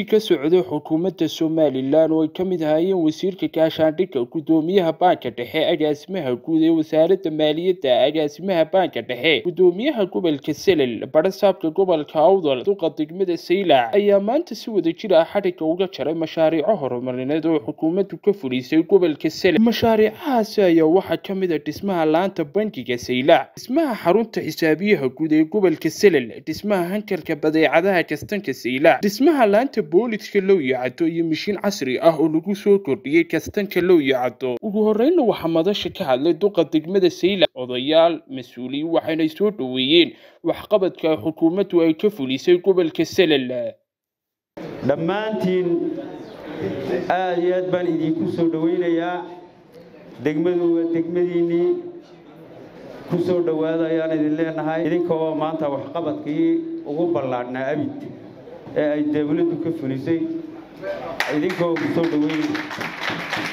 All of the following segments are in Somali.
ka socday xukuumadda somalilan oo ay ka mid ahaayeen wasiirka gaashaandhigga guddoomiyaha baanka dhexe agaasimaha guud ee wasaaradda maaliyadda agaasimaha baanka dhexe guddoomiyaha gobolka selel barasaabka gobolka awdal duqa degmada saylac ayaa maanta si wada jir ah xadhigga uga jaray mashaariico horumarineed oo xukuumaddu ka fulisay gobolka selel mashaariicahaasi ayaa waxaa ka mid a dhismaha laanta bangiga saylac dhismaha xarunta xisaabiyaha guud ee gobolka selel dhismaha hankarka badeecadaha kastanka saylac dhismaha laanta booliska low yacado iyo mishiin casri ah oo lagu soo kordhiyey kastanka low yacado ugu horreynna waxaa madasha ka hadlay duqa degmada saylac odayaal mas-uuliyiin waxayna soo dhoweeyeen waxqabadka xukuumaddu ay ka fulisay gobolka selel dhammaantiin aad iyo aad baan idinku soo dhowaynayaa degmadu waa degmadiinnii ku soo dhowaada ayaan idin leenahay idinkoo maanta waxqabadkii ugu ballaadhnaa abid ee ay dawladdu ka fulisay idinkoo ku soo dhoweynaya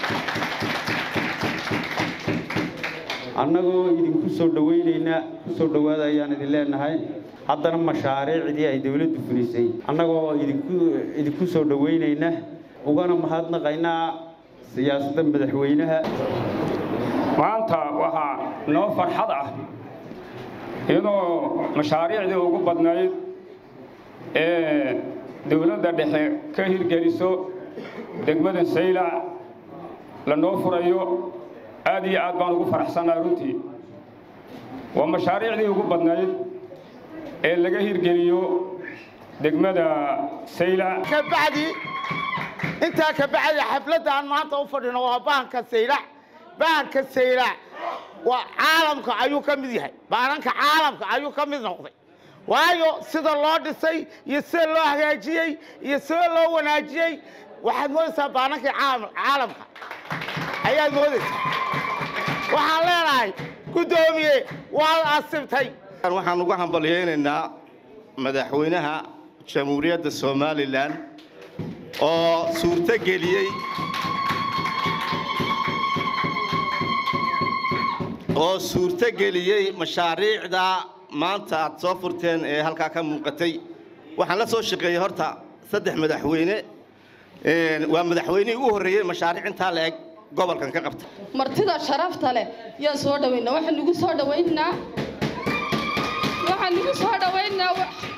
annagoo idinku soo dhowaynaynaa ku soo dhowaada ayaan idin leenahay haddana mashaariicdii ay dawladdu fulisay annagoo idinku soo dhowaynayna ugana mahadnaqaynaa siyaasadda madaxweynaha maanta waxaa noo farxad ah iyadoo mashaariicdii ugu badnayd ee dowladda dhexe ka hirgeliso degmada saylac lanoo furayo aad iyo aad baan ugu faraxsannaha runtii waa mashaariicdii ugu badnayd ee laga hirgeliyo degmada saylac kabacdi intaa ka bacdi xafladda aan maanta u fadhino waa baanka saylac baanka saylac waa caalamka ayuu ka mid yahay baananka caalamka ayuu ka mid noqday waayo sida loo dhisay iyo sida loo hagaajiyey iyo sida loo wanaajiyey waxaad moodaysaa baanankii caalamka ayaad moodaysaa waxaan leenahay guddoomiye waad asibtay waxaan uga hambalyaynaynaa madaxweynaha jamhuuriyadda somalilan oo suurto geliyey oo suurto geliyey mashaariicda maanta aad soo furteen ee halkaa ka muuqatay waxaan la soo shaqeeyey horta saddex madaxweyne waa madaxweynihii u horreeyey mashaariic intaa la eg gobolkan ka qabta martida sharafta leh yaan soo dhawaynaa waxaan nagu soo dhawaynaa waxaan nagu soo dhawaynaa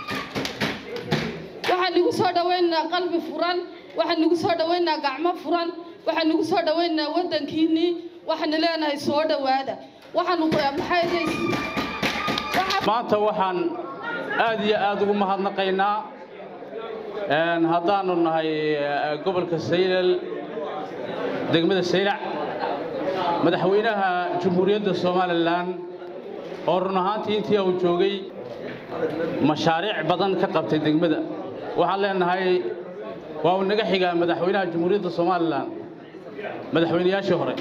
waxaan nagu soo dhawaynaa qalbi furan waxaan nagu soo dhawaynaa gacmo furan waxaan nagu soo dhawaynaa waddankiinnii waxaanu leenahay soo dhowaada waxaanu maxay maanta waxaan aad iyo aad ugu mahadnaqaynaa haddaanu nahay gobolka saylal degmada saylac madaxweynaha jamhuuriyadda somalilan oo run ahaantii intii uu joogay mashaariic badan ka qabtay degmada waxaan leenahay waa uu naga xigaa madaxweynaha jamhuuriyadda somalilan madaxweynayaashii hore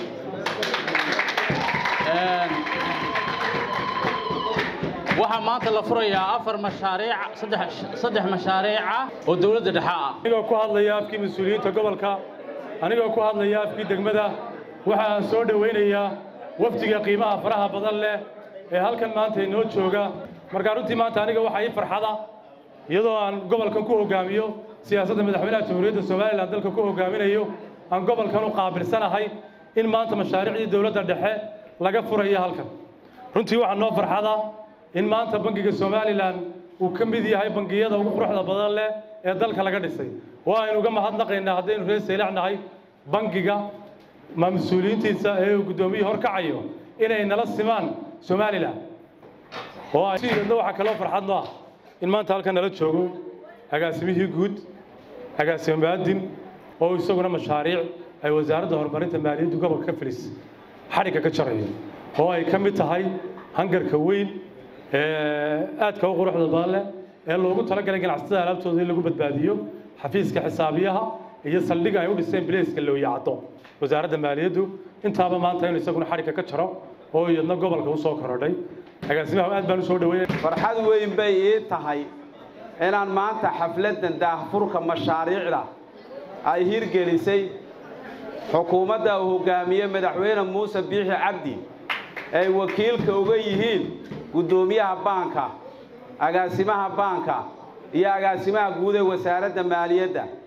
waxaa maanta la furayaa afar mashaariic saddex mashaariica oo dowladda dhexe ah anigoo ku hadlaya afkii mas-uuliyiinta gobolka anigoo ku hadlaya afkii degmada waxaan soo dhowaynayaa wafdiga qiimaha faraha badan leh ee halkan maanta inoo jooga markaa runtii maanta aniga waxaa ii farxada iyadoo aan gobolkan ku hogaamiyo siyaasadda madaxweynaha jamhuuriyadda somalilan dalka ku hogaaminayo aan gobolkan u qaabilsanahay in maanta mashaariicdii dowladda dhexe laga furayo halkan runtii waxaa noo farxada in maanta bangiga somalilan uu ka mid yahay bangiyada ugu quruxda badan leh ee dalka laga dhisay oo aynu uga mahadnaqaynaa haddaynu reer saylac nahay bangiga ma mas-uuliyiintiisa ee uu guddoomiyii horkacayo inay nala simaan somalilan oo sidna waxaa kaloo farxad no ah in maanta halkan nala joogo agaasimihii guud agaasimo maadin oo isaguna mashaariic ay wasaaradda horumarinta maaliyaddu gobolka ka filis xadhigga ka jarayo oo ay ka mid tahay hangarka weyn aadka u quruxda badan leh ee loogu talagalay ganacsatada alaabtooda in lagu badbaadiyo xafiiska xisaabiyaha iyo saldhiga ay u dhiseen bilayska looyacdo wasaaradda maaliyaddu intaaba maanta inuu isaguna xadhigga ka jaro oo iyadna gobolka u soo korodhay agaasimaha aad baan u soo dhaweynay farxad weyn bay ii tahay inaan maanta xafladdan daahfurka mashaariicda ay hirgelisay xukuumadda uu hogaamiye madaxweyne muuse biixi cabdi ay wakiilka uga yihiin guddoomiyaha baanka agaasimaha baanka iyo agaasimaha guud ee wasaaradda maaliyadda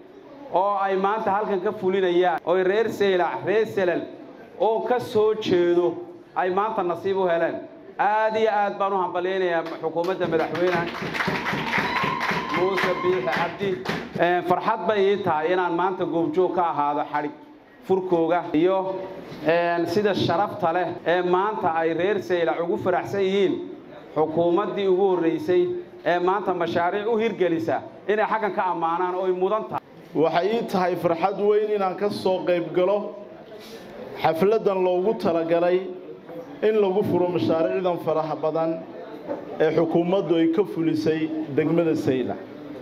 oo ay maanta halkan ka fulinayaan oo reer seylac reer selal oo ka soo jeedo ay maanta nasiib u heleen aad iyo aad baan u hambalyaynayaa xukuumadda madaxweyne muuse biixi cabdi farxad bay ii tahay inaan maanta goobjoog ka ahaado xadhig furkooga iyo sida sharafta leh ee maanta ay reer seylac ugu faraxsan yihiin xukuumaddii ugu horreysay ee maanta mashaariic u hirgelisa inay xaggan ka ammaanaan oo ay mudan tahay waxay ii tahay farxad weyn inaan ka soo qayb galo xafladdan loogu talagalay in lagu furo mashaariicdan faraha badan ee xukuumaddu ay ka fulisay degmada saylac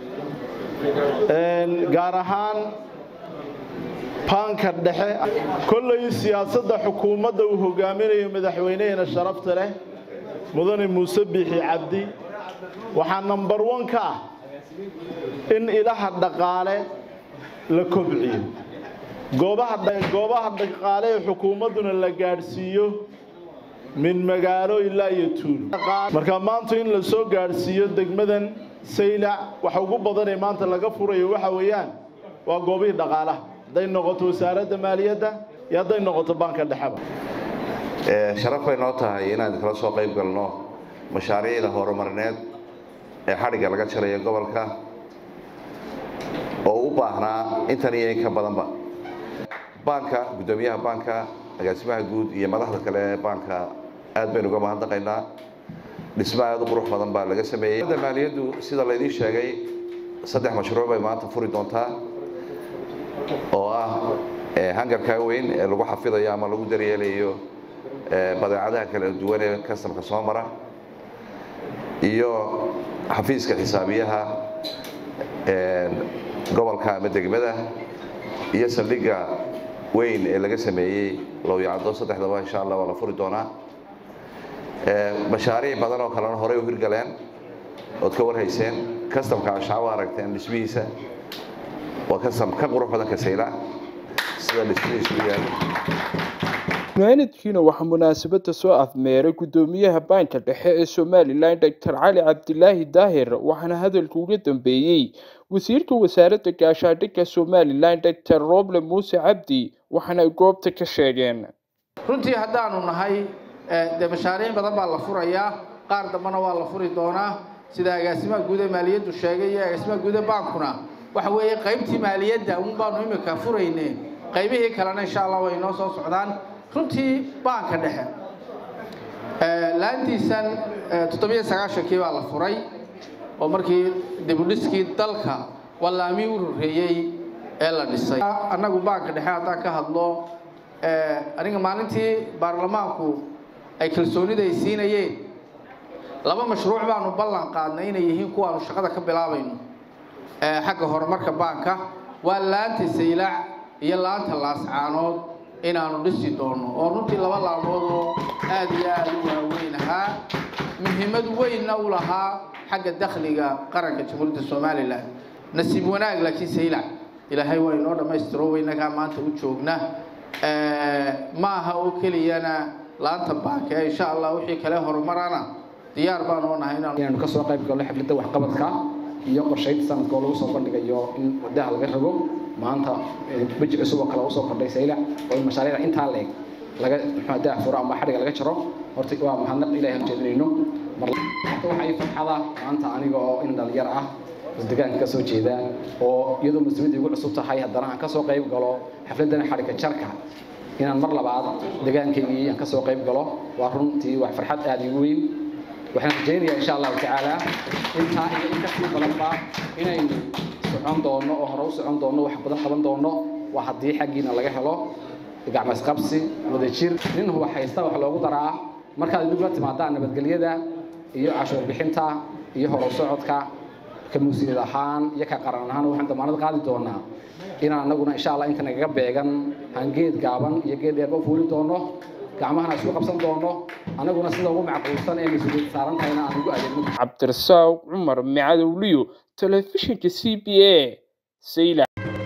gaar ahaan baanka dhexe kollay siyaasadda xukuumadda uu hogaaminayo madaxweyneheena sharafta leh mudane muuse biixi cabdi waxaa nambar wan ka ah in ilaha dhaqaale la kobciyo goobaha dhaqaale ee xukuumadduna la gaadhsiiyo min magaalo ilaa iyo tuulo marka maanta in la soo gaadhsiiyo degmadan saylac waxa ugu badanee maanta laga furayo waxa weeyaan waa goobihii dhaqaalaha hadday noqoto wasaaradda maaliyadda iyo hadday noqoto baanka dhexeba sharaf bay noo tahay inaan kala soo qayb galno mashaariicda horumarineed ee xadhigga laga jarayo gobolka oo u baahnaa intan iyo in ka badanba baanka guddoomiyaha baanka agaasimaha guud iyo madaxda kale ee baanka aad baynu uga mahadnaqaynaa dhismo aad u qurux badan baa laga sameeyey maaliyaddu sida laydiin sheegay saddex mashruuc bay maanta furi doontaa oo ah hangarka weyn ee lagu xafidayo ama lagu daryeelayo badeecadaha kala duwan ee kastamka soo mara iyo xafiiska xisaabiyaha gobolka ama degmada iyo saldhigga weyn ee laga sameeyey lowyacdo saddexdaba insha allah waa la furi doonaa mashaariic badan oo kalena horey u hirgaleen ood ka warhayseen kastamka ashacabo aragteen dhismihiisa waa kastam ka qurux badan ka saylac sida dhismihiisu u yaalo munaanadkiina waxaa munaasabada soo afmeeray guddoomiyaha baanka dhexe ee somalilan doctor cali cabdilaahi daahir waxaana hadalka uga dambeeyey wasiirka wasaaradda gaashaandhigga somalilan doctor roble muuse cabdi waxaana ay goobta ka sheegeen runtii haddaanu nahay dee mashaariic badan baa la furayaa qaar dambena waa la furi doonaa sida agaasimaha guud ee maaliyaddu sheegay iyo agaasimaha guud ee baankuna waxa weeye qaybtii maaliyadda un baanu imika furayne qaybihii kalena insha allah way noo soo socdaan runtii baanka dhexe laantiisan toddobiyo sagaashankii baa la furay oo markii dibudhiskii dalka wallaamii u horreeyey ee la dhisay annagu baanka dhexe haddaan ka hadlo aniga maalintii baarlamaanku ay kalsoonida ay siinayeen laba mashruuc baanu ballan qaadnay inay yihiin kuwaanu shaqada ka bilaabayno xagga horumarka baanka waa laanta saylac iyo laanta laascaanood inaanu dhisi doono oo runtii laba laamood oo aad iyo aad u waaweyn ahaa muhiimad weynna u lahaa xagga dakhliga qaranka jamhuuriyadda somalilan nasiib wanaag laakiin saylac ilaahay waa inoo dhammaystiro weynagaa maanta u joogna ma aha oo keliyana laanta baanka ee insha allah wixii kale horumarana diyaar baan oo nahay inaanu ka soo qayb galno xafladda waxqabadka iyo qorshaynta sanadka oo lagu soo bandhigayo in wadaha laga rago maanta weji cusub oo kale usoo kordhay saylac oo in mashaariicda intaa leeg laga muxuu daa furo ama xadhiga laga jaro horta waa mahadnaq ilaahay horjeedinayno mar horta waxaa ii farxada maanta aniga oo in dhalinyar ah deegaanka ka soo jeeda oo iyadoo mas-uuliyadda igu cusub tahay haddana aan ka soo qayb galo xafladdan xadhiga jarka inaan mar labaad deegaankaygii aan ka soo qayb galo waa runtii wax farxad aada igu weyn waxaan rajaynayaa insha allahu tacaala intaa iyo in kasii badanba inaynu socon doono oo hore u socon doono wax badan qaban doono waa haddii xaggiina laga helo gacmasqabsi wadajir nin huba haysta wax loogu daraa markaad idinku la timaadaan nabadgelyada iyo cashuur bixinta iyo horow socodka ka musiid ahaan iyo ka qaran ahaan waxaan damaanad qaadi doonaa inaan anaguna insha allah inta nagaga beegan aan geed gaaban iyo geed dheerba u fuuli doono gacmahana isku qabsan doono anaguna sida ugu macquulsan ee mas-uuliyad saaran tahayna aan ugu adeegno cabdirasaaq cumar micadowliyo telefishinka c b a sayla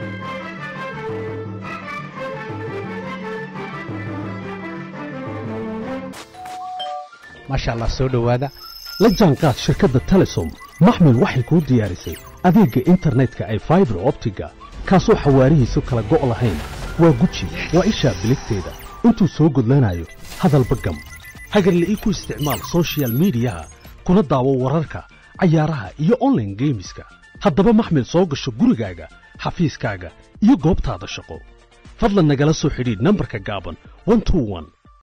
maasha allah soo dhowaada la jaanqaad shirkadda telesom maxmil waxay kuu diyaarisay adeegga internetka ay faibar optiga kaasoo xawaarihiisu kala go' lahayn waa guji waa ishaa biligteeda intuu soo gudlanayo hadalba gam hagarle ii ku isticmaal soshiyal miidiyaha kuna daawo wararka cayaaraha iyo onlaine geemiska haddaba maxmil soo gasho gurigaaga xafiiskaaga iyo goobtaada shaqo fadlan nagala soo xidhiidh nambarka gaaban